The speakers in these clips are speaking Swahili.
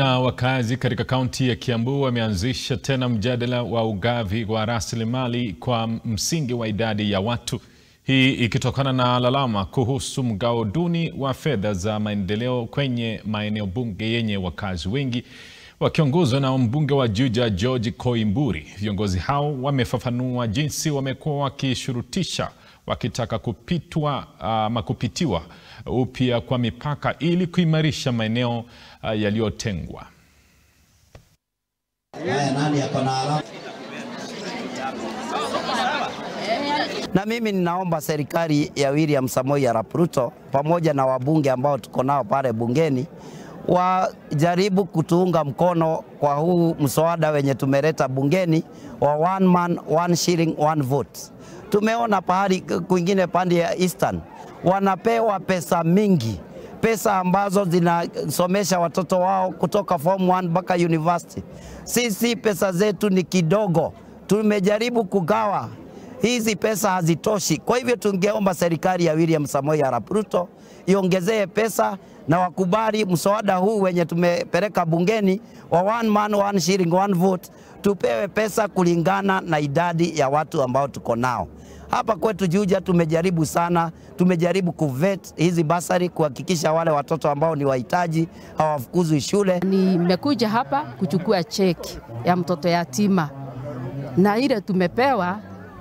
Na wakazi katika kaunti ya Kiambu wameanzisha tena mjadala wa ugavi wa rasilimali kwa msingi wa idadi ya watu. Hii ikitokana na lalama kuhusu mgao duni wa fedha za maendeleo kwenye maeneo bunge yenye wakazi wengi. Wakiongozwa na mbunge wa Juja George Koimburi, viongozi hao wamefafanua jinsi wamekuwa wakishurutisha wakitaka kupitwa ama kupitiwa upya kwa mipaka ili kuimarisha maeneo uh, yaliyotengwa. Haya, nani ako na alama? Na mimi ninaomba serikali ya William Samoei Arap Ruto pamoja na wabunge ambao tuko nao pale bungeni wajaribu kutuunga mkono kwa huu mswada wenye tumeleta bungeni wa one man, one shilling, one vote. Tumeona pahali kwingine pande ya Eastern wanapewa pesa mingi, pesa ambazo zinasomesha watoto wao kutoka form 1 mpaka university. Sisi pesa zetu ni kidogo, tumejaribu kugawa hizi pesa hazitoshi. Kwa hivyo tungeomba serikali ya William Samoei Arap Ruto iongezee pesa na wakubali mswada huu wenye tumepeleka bungeni wa one man one shilling one vote, tupewe pesa kulingana na idadi ya watu ambao tuko nao hapa kwetu Juja. Tumejaribu sana, tumejaribu kuvet hizi basari kuhakikisha wale watoto ambao ni wahitaji hawafukuzwi shule. Nimekuja hapa kuchukua cheki ya mtoto yatima na ile tumepewa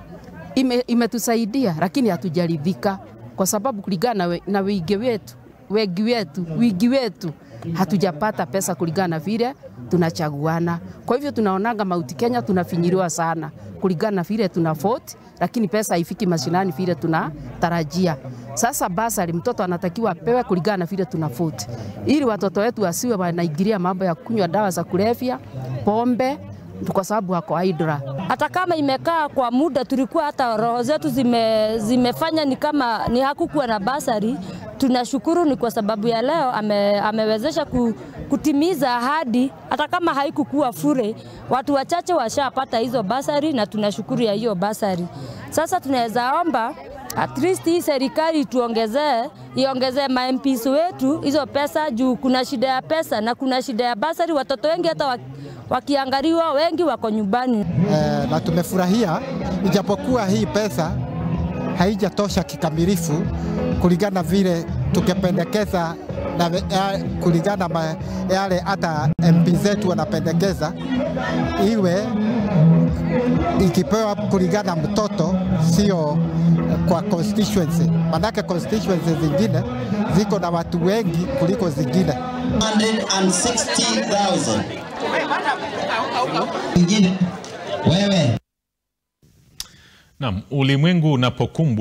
ime, imetusaidia lakini hatujaridhika kwa sababu kulingana na, na wingi wetu wengi wetu wingi wetu hatujapata pesa kulingana na vile tunachaguana. Kwa hivyo tunaonanga Mauti Kenya tunafinyiliwa sana kulingana na vile tuna vote, lakini pesa haifiki mashinani vile tunatarajia. Sasa basari mtoto anatakiwa apewe kulingana na vile tuna vote, ili watoto wetu wasiwe wanaingilia mambo ya kunywa dawa za kulevya, pombe kwa sababu wako idra. Hata kama imekaa kwa muda, tulikuwa hata roho zetu zime, zimefanya ni kama ni hakukuwa na basari. Tunashukuru ni kwa sababu ya leo ame, amewezesha ku, kutimiza ahadi, hata kama haikukuwa fure. Watu wachache washapata hizo basari na tunashukuru ya hiyo basari. Sasa tunaweza omba at least hii serikali tuongezee, iongezee ma MPs wetu hizo pesa juu kuna shida ya pesa na kuna shida ya basari. Watoto wengi hata wakiangaliwa wengi wako nyumbani. Eh, na tumefurahia ijapokuwa hii pesa haijatosha kikamilifu kulingana vile tukipendekeza na ya, kulingana na yale hata MP zetu wanapendekeza iwe ikipewa kulingana mtoto, sio kwa constituency, manake constituency zingine ziko na watu wengi kuliko zingine. 160,000. Ingine wewe Naam, ulimwengu unapokumbwa